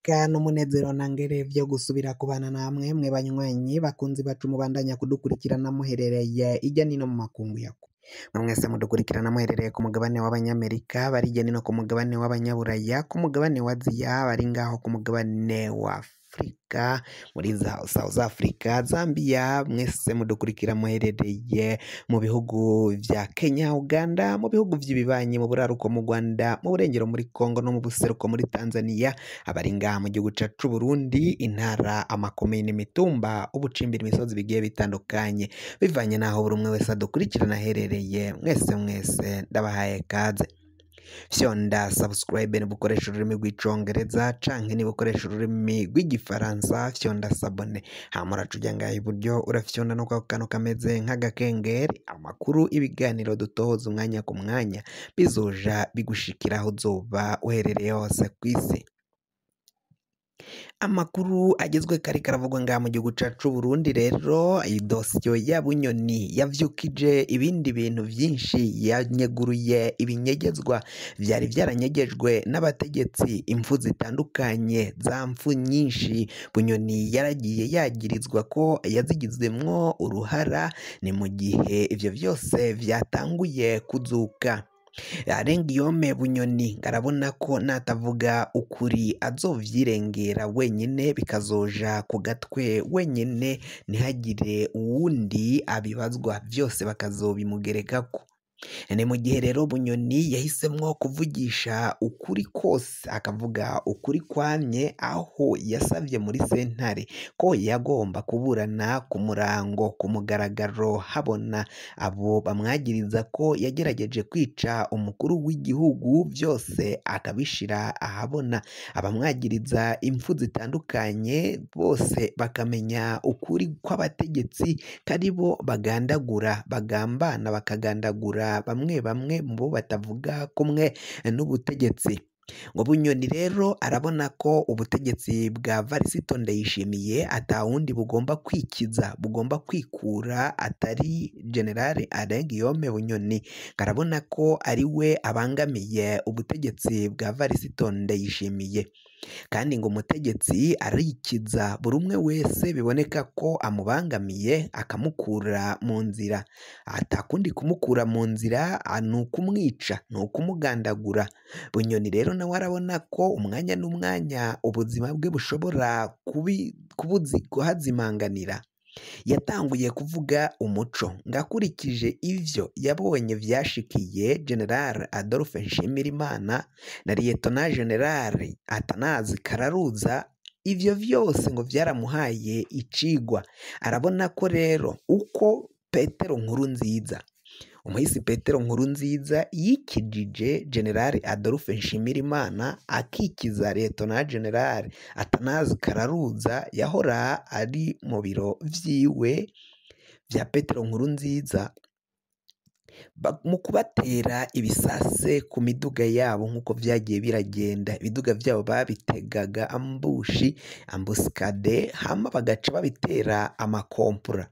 iteka n'umunezero ntangere vyo gusubira kubana namwe mwe banywanyi bakunzi bacu mubandanya kudukurikirana muherereye irya nino mu makungu yako mwe mwese mudukurikirana muherereye ku mugabane w'abanyamerika bari irya nino ku mugabane w'abanyaburaya ku mugabane wa aziya bari ngaho ku mugabane wa afurika muri za south africa zambia mwese mudukurikira muherereye mu bihugu vya kenya uganda mu bihugu vy'ibibanyi mu buraruko mu rwanda mu burengero muri congo no mu buseruko muri tanzania abari ngaha mu gihugu cacu burundi intara amakomine imitumba ubucimbira imisozi bigiye bitandukanye bivanye n'aho buri umwe wese adukurikirana aherereye mwese mwese ndabahaye kaze fyonda subscribe nibukoresha ururimi rw'icongereza canke nibukoresha ururimi rw'igifaransa fyonda sabone hama uraca ngaha iburyo urafyonda no kwako kantu kameze nk'agakengeri amakuru ibiganiro dutohoza umwanya ku mwanya bizoja bigushikira aho uzoba uherereye hose kw'isi amakuru agezwe kari karavugwa ngaha mu gihugu cacu Burundi rero idosiyo ya bunyoni yavyukije ibindi bintu vyinshi yanyeguruye ibinyegezwa vyari vyaranyegejwe n'abategetsi impfu zitandukanye za mpfu nyinshi bunyoni yaragiye yagirizwa ko yazigizemwo uruhara ni mu gihe ivyo vyose vyatanguye kuzuka arengiyome bunyoni arabona ko natavuga ukuri azovyirengera wenyine bikazoja ku gatwe wenyine ntihagire uwundi abibazwa vyose bakazobimugerekako ni mu gihe rero bunyoni yahisemwo kuvugisha ukuri kose akavuga ukuri kwamye aho yasavye muri sentare ko yagomba kuburana ku murango ku mugaragaro habona abo bamwagiriza ko yagerageje kwica umukuru w'igihugu vyose akabishira ahabona abamwagiriza impfu zitandukanye bose bakamenya ukuri kw'abategetsi karibo bagandagura bagambana bakagandagura bamwe bamwe mu bo batavuga kumwe n'ubutegetsi ngo bunyoni rero arabona ko ubutegetsi bwa varisito ndayishimiye atawundi bugomba kwikiza bugomba kwikura atari generale arengiyome bunyoni arabona ko ari we abangamiye ubutegetsi bwa varisito ndayishimiye kandi ngo umutegetsi arikiza buri umwe wese biboneka ko amubangamiye akamukura mu nzira atakundi kumukura mu nzira ni ukumwica ni ukumugandagura bunyoni rero nawe arabona ko umwanya n'umwanya ubuzima bwe bushobora kuhazimanganira yatanguye kuvuga umuco ngakurikije ivyo yabonye vyashikiye general adolphe nshimirimana na liyetona general atanazi kararuza ivyo vyose ngo vyaramuhaye icigwa arabona ko rero uko petero nkuru nziza umuhisi petero nkuru nziza yikijije generale adolphe nshimirimana akikiza letona generale atanazi kararuza yahora ari mu biro vyiwe vya petero nkuru nziza mu kubatera ibisase ku miduga yabo nk'uko vyagiye biragenda ibiduga vyabo babitegaga ambushi ambusikade hama bagaca babitera amakompura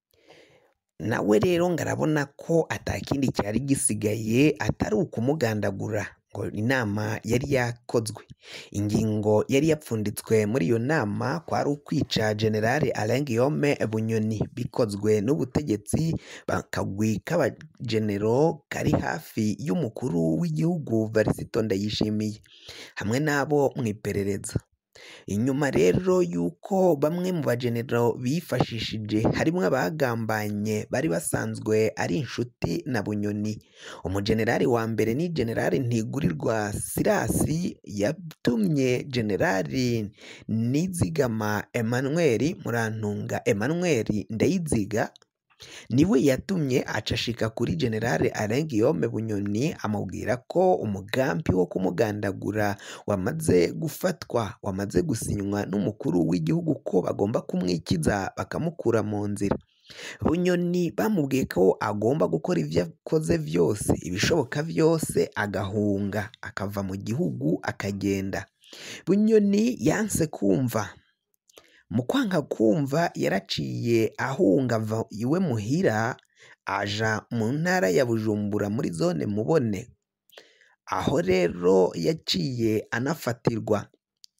nawe rero ngarabona ko atakindi cyari gisigaye atari ukumugandagura ngo inama yari yakozwe ingingo yari yapfunditswe muri iyo nama kwari ukwica generale Alengiyome Bunyoni bikozwe n'ubutegetsi bakagwi k'abagenero kari hafi y'umukuru w'igihugu Varisito Ndayishimiye hamwe n'abo mu iperereza inyuma rero y'uko bamwe mu bagenero bifashishije harimo abagambanye bari basanzwe ari inshuti na bunyoni umugenerali wa mbere ni generali ntigurirwa sirasi yatumye generali nizigama Emmanuel murantunga Emmanuel ndayiziga niwe yatumye acashika kuri generale Alengiyome Bunyoni amubwira ko umugambi wo kumugandagura wamaze gufatwa wamaze gusinywa n'umukuru w'igihugu ko bagomba kumwikiza bakamukura mu nzira bunyoni bamubwiye ko agomba gukora ibyo akoze byose ibishoboka byose agahunga akava mu gihugu akagenda bunyoni yanse kumva mu kwanga kumva yaraciye ahunga ava iwe muhira aja mu ntara ya bujumbura muri zone mubone aho rero yaciye anafatirwa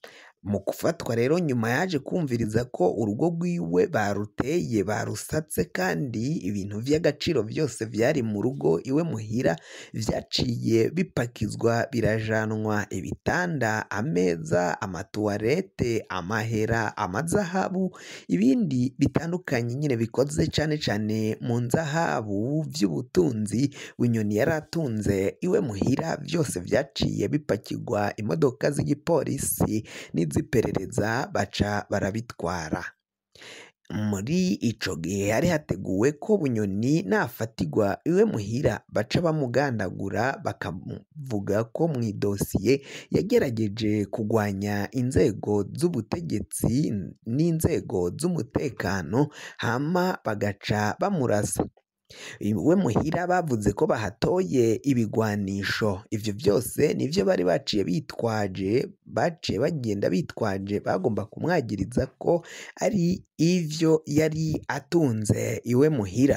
mu gufatwa rero nyuma yaje kumviriza ko urugo rwiwe baruteye barusatse kandi ibintu vy'agaciro byose vyari mu rugo iwe muhira vyaciye bipakizwa birajanwa ibitanda ameza amatuwarete amahera amazahabu ibindi bitandukanye nyine bikoze cane cane mu nzahabu vy'ubutunzi bunyoni yari atunze iwe muhira byose vyaciye bipakirwa imodoka z'igipolisi n'iz'iperereza baca barabitwara muri ico gihe hari hateguwe ko bunyoni nafatigwa iwe muhira baca bamugandagura bakavuga ko mu idosiye yagerageje kugwanya inzego z'ubutegetsi n'inzego z'umutekano hama bagaca bamurasa iwe muhira bavuze ko bahatoye ibigwanisho ivyo byose nivyo bari baciye bitwaje baciye bagenda bitwaje bagomba kumwagiriza ko ari ivyo yari atunze iwe muhira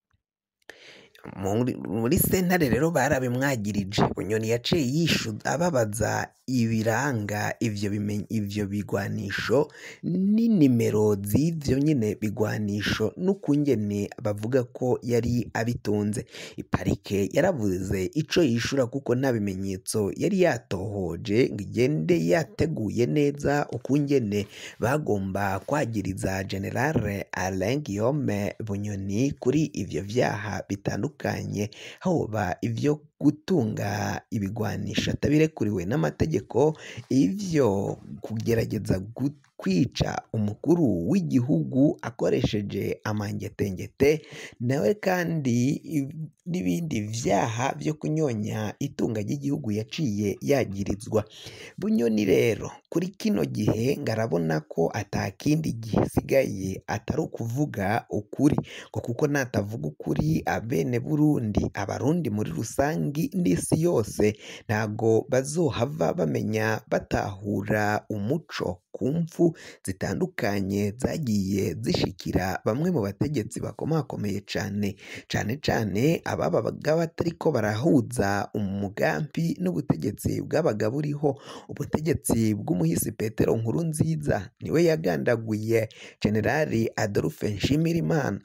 muri, muri sentare rero barabimwagirije bunyoni yaciye yishuza ababaza ibiranga ivyo bimen- ivyo bigwanisho n'inimero z'ivyo nyine bigwanisho n'ukungene bavuga ko yari abitunze iparike yaravuze ico yishura kuko nta bimenyetso yari yatohoje ngo igende yateguye neza ukungene bagomba kwagiriza generale Alain Guillaume Bunyoni kuri ivyo vyaha bitandukanye hoba ivyo gutunga ibigwanisho atabirekuriwe n'amategeko ivyo kugerageza gu- kwica umukuru w'igihugu akoresheje amangetengete nawe kandi i- n'ibindi vyaha vyo kunyonya itunga ry'igihugu yaciye yagirizwa bunyoni rero kuri kino gihe ngarabona ko atakindi gisigaye atari ukuvuga ukuri ngo kuko natavuga ukuri abene Burundi abarundi muri rusangi n'isi yose ntago bazohava bamenya batahura umuco ku mfu zitandukanye zagiye zishikira bamwe mu bategetsi bakomakomeye cane cane cane ababaga batariko barahuza umugambi n'ubutegetsi bwabaga buriho ubutegetsi bw'umuhisi Petero Nkurunziza niwe yagandaguye generali Adolphe Nshimirimana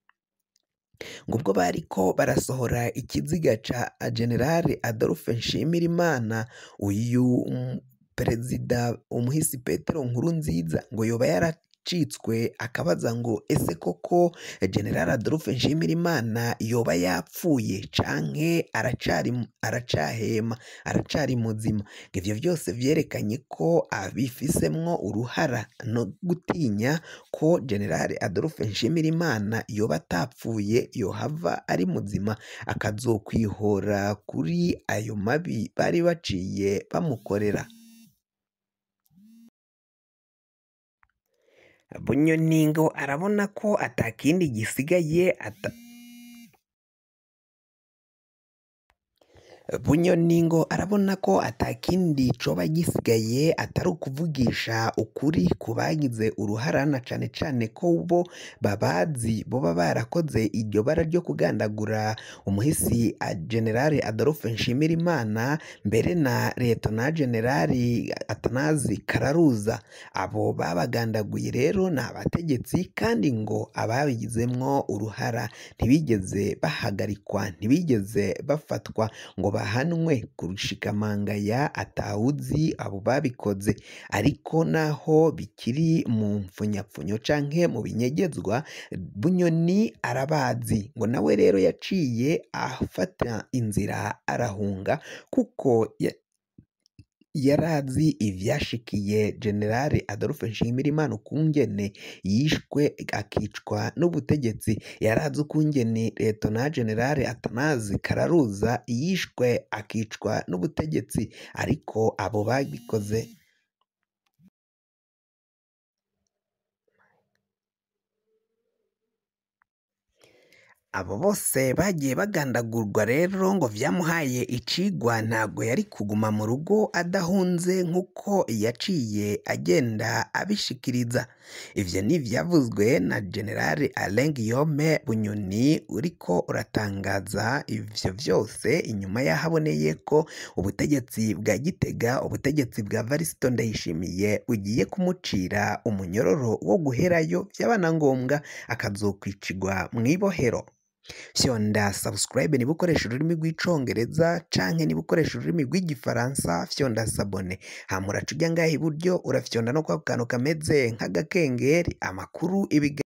ngo ubwo bariko barasohora ikiziga ca generali Adolphe Nshimirimana uyu mm, perezida umuhisi Petero Nkurunziza ngo yoba yaracitswe akabaza ngo ese koko generali Adolphe Nshimirimana yoba yapfuye canke aracari aracahema aracari muzima ngo ivyo byose vyerekanye ko abifisemwo uruhara no gutinya ko generali Adolphe Nshimirimana yoba atapfuye yohava ari muzima akazokwihora kuri ayo mabi bari baciye bamukorera Bunyoni ngo arabona ko atakindi gisigaye ata Bunyoni ngo arabona ko atakindi coba gisigaye atari ukuvugisha ukuri ku bagize uruharana cane cane ko bo babazi boba barakoze iryo bara ryo kugandagura umuhisi a generali Adolphe Nshimirimana mbere na Liyetona generali Atanazi Kararuza abo babagandaguye rero ni abategetsi kandi ngo ababigizemwo uruhara ntibigeze bahagarikwa ntibigeze bafatwa ngo bahanwe kurushikamangaya atawuzi abo babikoze ariko naho bikiri mu mpfunyapfunyo canke mu binyegezwa bunyoni arabazi ngo nawe rero yaciye afata inzira arahunga kuko ya- yarazi ivyashikiye generale Adolphe Nshimirimana ukungene yishwe akicwa n'ubutegetsi yarazi ukungene Liyetona generale Atanazi Kararuza yishwe akicwa n'ubutegetsi ariko abo babikoze abo bose bagiye bagandagurwa rero ngo vyamuhaye icigwa ntabwo yari kuguma mu rugo adahunze nk'uko yaciye agenda abishikiriza ivyo ni ivyavuzwe na generali Alain Guillaume Bunyoni uriko uratangaza ivyo vyose inyuma y'aho aboneye ko ubutegetsi bwa Gitega ubutegetsi bwa Varisito Ndayishimiye bugiye kumucira umunyororo wo guherayo vyaba na ngombwa akazokwicirwa mw'ibohero fyonda subscribe niba ukoresha ururimi rw'icongereza canke niba ukoresha ururimi rw'igifaransa fyonda sabone hama uraca ujya ngaha iburyo urafyonda no kwa kantu kameze nk'agakengeri amakuru ibiga